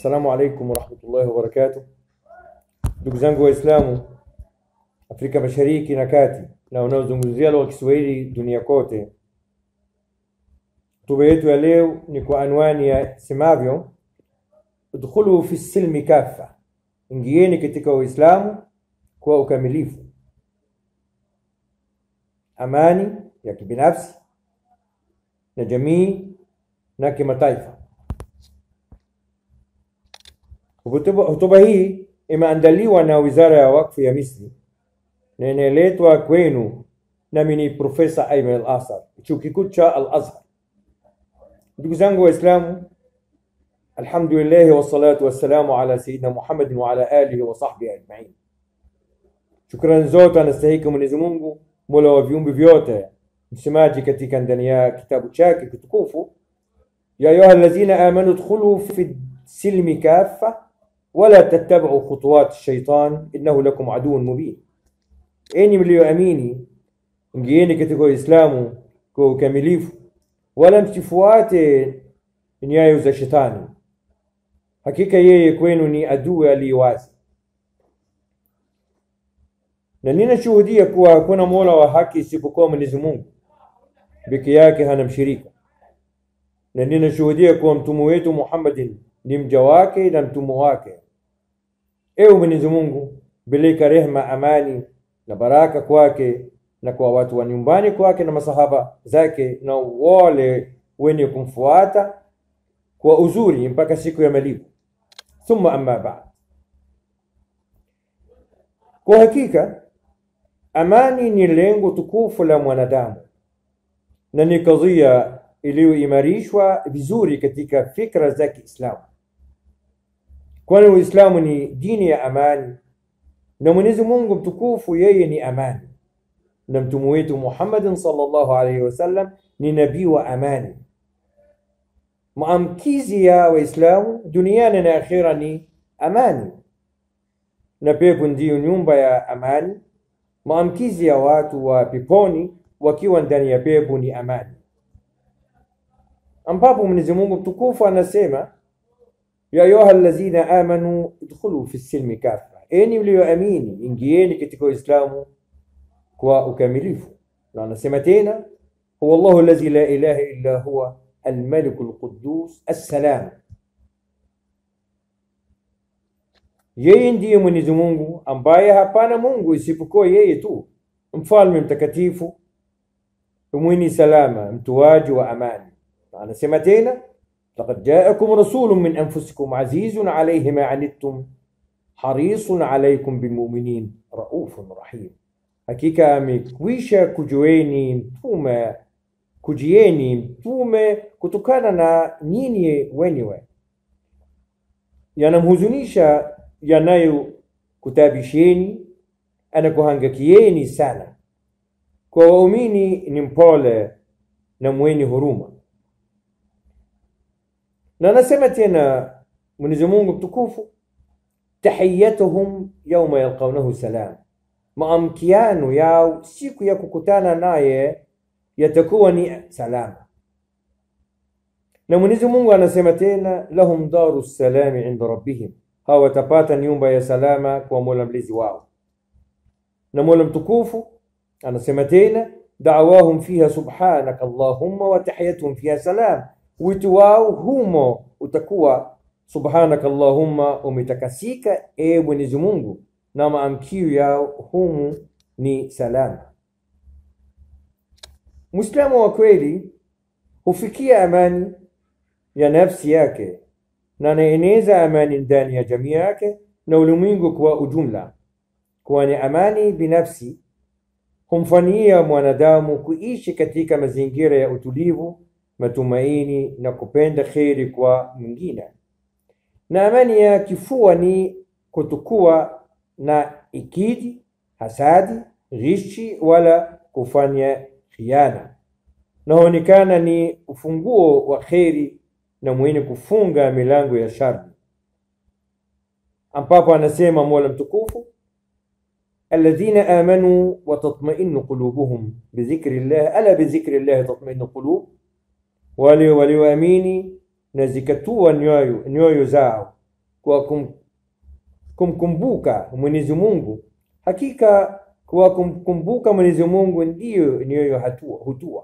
Assalamu alaikum warahmatullahi wabarakatuh. Ndugu zangu Waislamu Afrika Mashariki na Kati na wanaozungumzia lugha ya Kiswahili dunia kote, hotuba yetu ya leo ni kwa anwani ya semavyo, udkhulu fi silmi kafa, ingieni katika Uislamu kwa ukamilifu, amani ya kibinafsi na jamii na kimataifa. Hotuba hii imeandaliwa na Wizara ya Wakfu ya Misri na inaletwa kwenu nami ni Profesa Ayman Al-Asar, chuo kikuu cha Al-Azhar. Ndugu zangu Waislamu, alhamdulillahi wassalatu wassalamu ala sayidina Muhammadin wa ala alihi wa sahbihi ajmain. Shukrani zote anastahiki Mwenyezi Mungu, mola wa viumbe vyote, msemaji katika ndani ya kitabu chake kitukufu, ya ayuha alladhina amanu dkhulu fi silmi kafa wala tattabi'u khutuwat shaitan innahu lakum aduwwun mubin, enyi mlioamini ingieni katika Uislamu kwa ukamilifu, wala msifuate nyayo za shetani, hakika yeye kwenu ni adui aliye wazi. Na ninashuhudia kuwa hakuna mola wa haki isipokuwa Mwenyezi Mungu peke yake, hana mshirika, na ninashuhudia kuwa mtume wetu Muhammadin ni mja wake na mtume wake. Ewe Mwenyezi Mungu, peleka rehma, amani na baraka kwake na kwa watu wa nyumbani kwake na masahaba zake na wale wenye kumfuata kwa uzuri mpaka siku ya malipo. Thumma amma ba'd, kwa hakika amani ni lengo tukufu la mwanadamu na ni kadhia iliyoimarishwa vizuri katika fikra za Kiislamu, kwani Uislamu ni dini ya amani na Mwenyezi Mungu mtukufu yeye ni amani na mtume wetu Muhammadin sallallahu alaihi wasallam ni nabii wa amani. Maamkizi ya Waislamu duniani na akhira ni amani, na pepo ndiyo nyumba ya amani. Maamkizi ya watu wa peponi wakiwa ndani ya pepo ni amani, ambapo Mwenyezi Mungu mtukufu anasema ya ayuha allazina amanu idkhulu fi silmi kafa, enyi mlioamini ingieni katika Uislamu kwa ukamilifu. Na anasema tena huwa Allahu allazi la ilaha illa huwa almaliku alquddus assalam, yeye ndiye Mwenyezi Mungu ambaye hapana Mungu isipokuwa yeye tu, mfalme mtakatifu, mwenye salama, mtoaji wa amani. Na anasema tena laqad jaakum rasulun min anfusikum azizun alayhi ma anittum harisun alaykum bilmuminin raufun rahim Hakika amekwisha kujueni mtume kujieni mtume kutokana na nyinyi wenyewe, yanamhuzunisha yanayokutabisheni, anakuhangakieni sana. Kwa waumini ni mpole na mwenye huruma. Na anasema tena Mwenyezi Mungu mtukufu, tahiyatuhum yauma yalqaunahu salam maamkiano yao siku ya kukutana naye yatakuwa ni salama. Na Mwenyezi Mungu anasema tena, lahum daru salami inda rabbihim, hawa watapata nyumba ya salama kwa Mola mlezi wao. Na Mola mtukufu anasema tena, da'wahum fiha subhanaka allahumma wa tahiyatuhum fiha salam, wito wao humo utakuwa subhanaka allahumma, umetakasika e Mwenyezi Mungu na maamkio yao humu ni salama. Muislamu wa kweli hufikia amani ya nafsi yake na anaeneza amani ndani ya jamii yake na ulimwengu kwa ujumla, kwani amani binafsi humfanyia mwanadamu kuishi katika mazingira ya utulivu, matumaini na kupenda kheri kwa mwingine, na amani ya kifua ni kutokuwa na ikidi, hasadi, ghishi wala kufanya khiana, na huonekana ni ufunguo wa kheri na mwenye kufunga milango ya shari, ambapo anasema Mola mtukufu, alladhina amanu wa tatma'innu qulubuhum bidhikri llah ala bidhikri llah tatma'innu qulub, wale walioamini na zikatua nyoyo nyoyo zao kwa kum, kumkumbuka Mwenyezi Mungu, hakika kwa kumkumbuka Mwenyezi Mungu ndiyo niyo hatua hutua.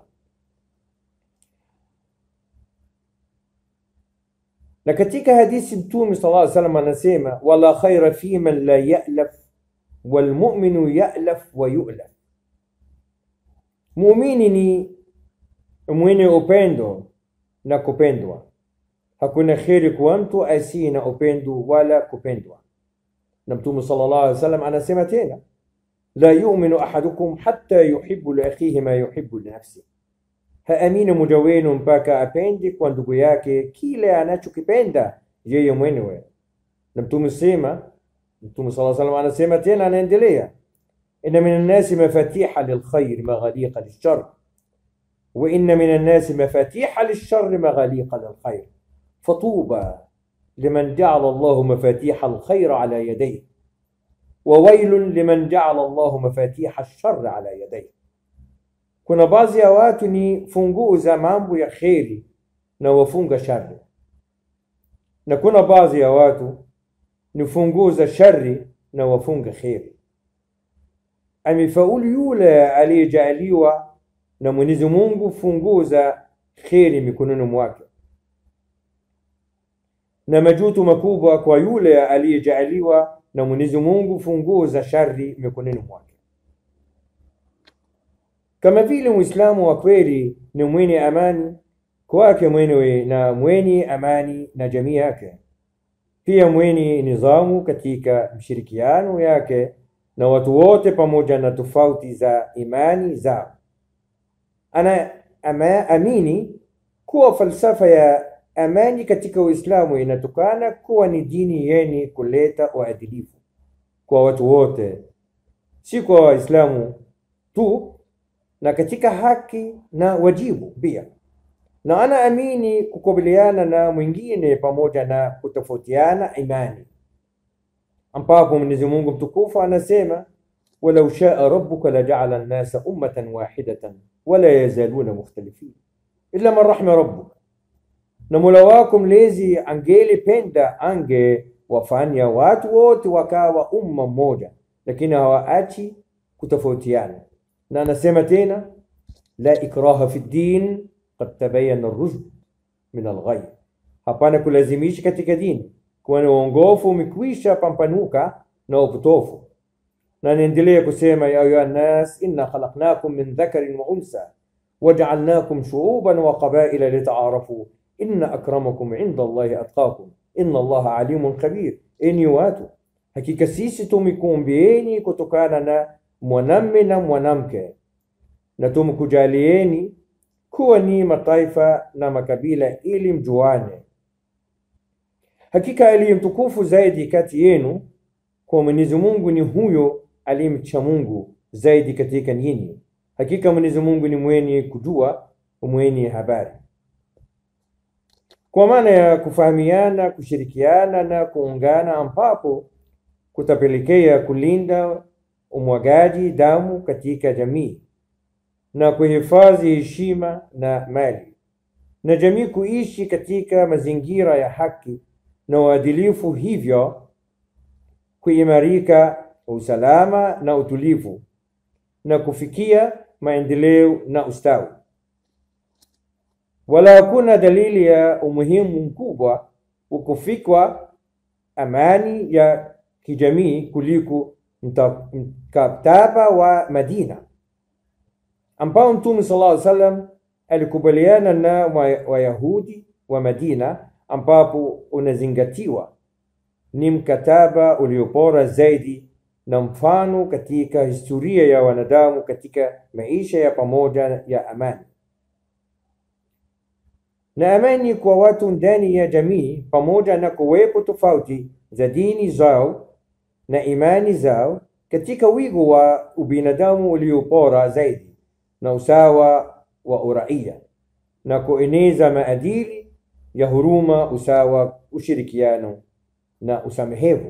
Na katika hadithi Mtume sallallahu alaihi wasallam anasema, wala khaira fi man la ya'laf walmuminu ya'laf wa yu'laf, muumini ni mwenye upendo na kupendwa. Hakuna kheri kwa mtu asiye na upendo wala kupendwa. Na Mtume sallallahu alaihi wasallam anasema tena, la yu'minu ahadukum hatta yuhibbu li akhihi ma yuhibbu li nafsihi, haamini mmoja wenu mpaka apende kwa ndugu yake kile anachokipenda yeye mwenyewe. Na Mtume sema, Mtume sallallahu alaihi wasallam anasema tena, anaendelea, inna min annasi mafatiha lilkhair maghaliqa lilshar wa inna min annasi mafatiha lilshar maghaliqa lilkhair fatuba liman ja'ala Allahu mafatiha alkhair ala yadayhi wa wailun liman ja'ala Allahu mafatiha alshar ala yadayhi. Kuna baadhi ya watu ni funguo za mambo ya kheri na wafunga shari, na kuna baadhi ya watu ni funguo za shari na wafunga kheri. Amefaulu yule aliyejaliwa na Mwenyezi Mungu funguo za kheri mikononi mwake, na majuto makubwa kwa yule aliyejaliwa na Mwenyezi Mungu funguo za shari mikononi mwake. Kama vile Muislamu wa kweli ni mwenye amani kwake mwenyewe na mwenye amani na jamii yake, pia mwenye nidhamu katika mshirikiano yake na watu wote, pamoja na tofauti za imani zao. Ana ama, amini kuwa falsafa ya amani katika Uislamu inatokana kuwa ni dini yenye kuleta uadilifu kwa watu wote, si kwa Waislamu tu na katika haki na wajibu pia, na anaamini kukabiliana na mwingine pamoja na kutofautiana imani, ambapo Mwenyezi Mungu mtukufu anasema walau shaa rabbuka laja'ala an-nasa ummatan wahidatan wala yazaluna mukhtalifin illa man rahima rabbuk, na Mola wako mlezi angelipenda angewafanya watu wote wakawa umma mmoja, lakini hawaachi kutofautiana na anasema tena la ikraha fi ddin qad tabayana ar-rushd min al-ghayy, hapana kulazimisha katika dini, kwani uongofu umekwisha pampanuka na upotofu. Na anaendelea kusema ya ayuha nnas inna khalaqnakum min dhakarin wa unsa waja'alnakum shu'uban wa qabaila lita'arafu inna akramakum 'inda Allahi atqakum inna Allaha alimun khabir, enyi watu, hakika sisi tumekuumbieni kutokana na mwanamme na mwanamke na tumkujalieni kuwa ni mataifa na makabila ili mjuane. Hakika aliye mtukufu zaidi kati yenu kwa Mwenyezi Mungu ni huyo aliyemcha Mungu zaidi katika nyinyi. Hakika Mwenyezi Mungu ni mwenye kujua, mwenye habari. Kwa maana ya kufahamiana, kushirikiana na kuungana, ambapo kutapelekea kulinda umwagaji damu katika jamii na kuhifadhi heshima na mali na jamii kuishi katika mazingira ya haki na uadilifu, hivyo kuimarika usalama na utulivu na kufikia maendeleo na ustawi. Wala hakuna dalili ya umuhimu mkubwa wa kufikwa amani ya kijamii kuliko mkataba wa Madina ambao Mtume sallallahu alaihi wasallam alikubaliana na Wayahudi wa Madina, ambapo unazingatiwa ni mkataba uliobora zaidi na mfano katika historia ya wanadamu katika maisha ya pamoja ya amani na amani kwa watu ndani ya jamii, pamoja na kuwepo tofauti za dini zao na imani zao katika wigo wa ubinadamu uliobora zaidi na usawa wa uraia na kueneza maadili ya huruma, usawa, ushirikiano na usamehevu.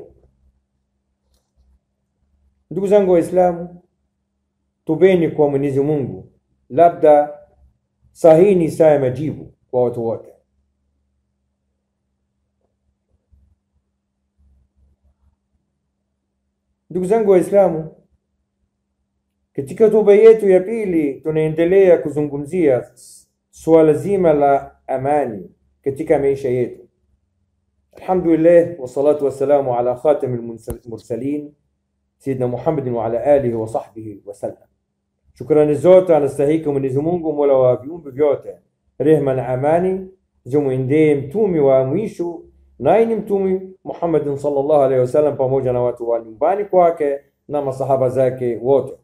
Ndugu zangu Waislamu, tubeni kwa Mwenyezi Mungu, labda sahihi ni saa ya majibu kwa watu wote. Ndugu zangu Waislamu, katika hotuba yetu ya pili tunaendelea kuzungumzia suala zima la amani katika maisha yetu. Alhamdulillah wassalatu wassalamu ala khatamil mursalin Sayyidina Muhammadin wa ala alihi wa sahbihi wasallam. Shukrani zote anastahiki Mwenyezi Mungu, mola wa viumbe vyote, rehma na amani zimwendee mtumi wa mwisho naye ni mtumi Muhammadin sallallahu alaihi wasallam pamoja na watu wa nyumbani kwake na masahaba zake wote.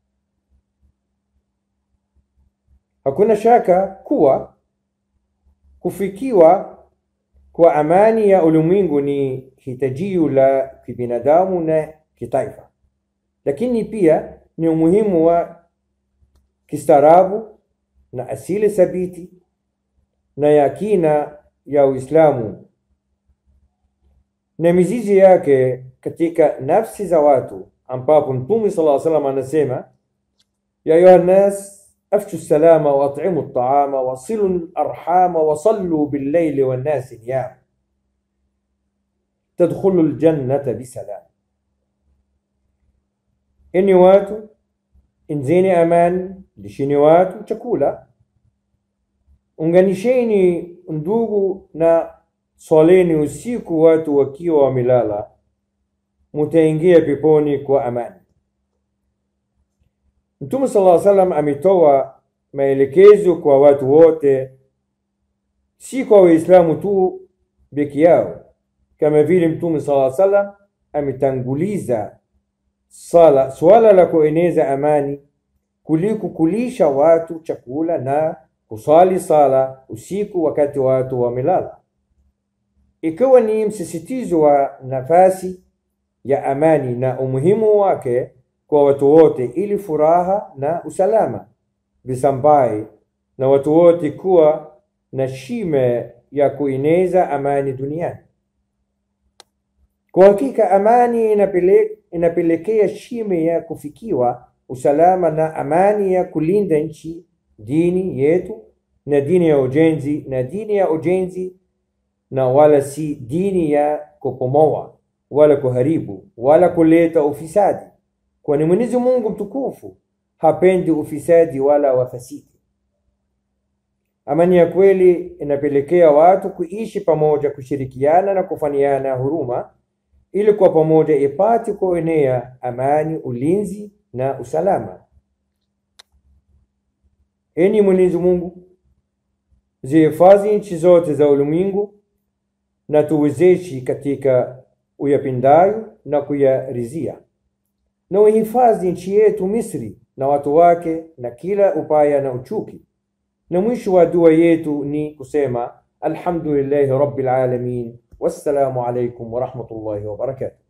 Hakuna shaka kuwa kufikiwa kwa amani ya ulimwengu ni hitajio la kibinadamu na kitaifa, lakini pia ni umuhimu wa kistaarabu na asili thabiti na ya kina ya Uislamu na mizizi yake katika nafsi za watu, ambapo Mtume sallallahu alaihi wasallam anasema ya ayuha nnas afshu salama wa at'imu at'ama wa silu arhama wa sallu bil-layli wan-nasi niyam tadkhulu al-jannata bisalam, enyi watu inzeni amani, lisheni watu chakula, unganisheni ndugu na swaleni usiku watu wakiwa wamelala, mutaingia peponi kwa amani. Mtume sallallahu alaihi wasallam ametoa maelekezo kwa watu wote, si kwa Waislamu tu peke yao, kama vile Mtume sallallahu alaihi wasallam ametanguliza sala swala la kueneza amani kuliko kulisha watu chakula na kusali sala usiku wakati watu wamelala, ikiwa ni msisitizo wa nafasi ya amani na umuhimu wake kwa watu wote, ili furaha na usalama visambae na watu wote kuwa na shime ya kueneza amani duniani. Kwa hakika amani inapele, inapelekea shime ya kufikiwa usalama na amani ya kulinda nchi, dini yetu na dini ya ujenzi na dini ya ujenzi, na wala si dini ya kupomoa wala kuharibu wala kuleta ufisadi, kwani Mwenyezi Mungu mtukufu hapendi ufisadi wala wafasidi. Amani ya kweli inapelekea watu kuishi pamoja, kushirikiana na kufanyana huruma, ili kwa pamoja ipate kuenea amani, ulinzi na usalama. Enyi Mwenyezi Mungu, zihifadhi nchi zote za ulimwengu na tuwezeshi katika uyapendayo na kuyarizia, na uhifadhi nchi yetu Misri na watu wake na kila upaya na uchuki. Na mwisho wa dua yetu ni kusema alhamdulillahi rabbil alamin, wassalamu alaikum warahmatullahi wabarakatuh.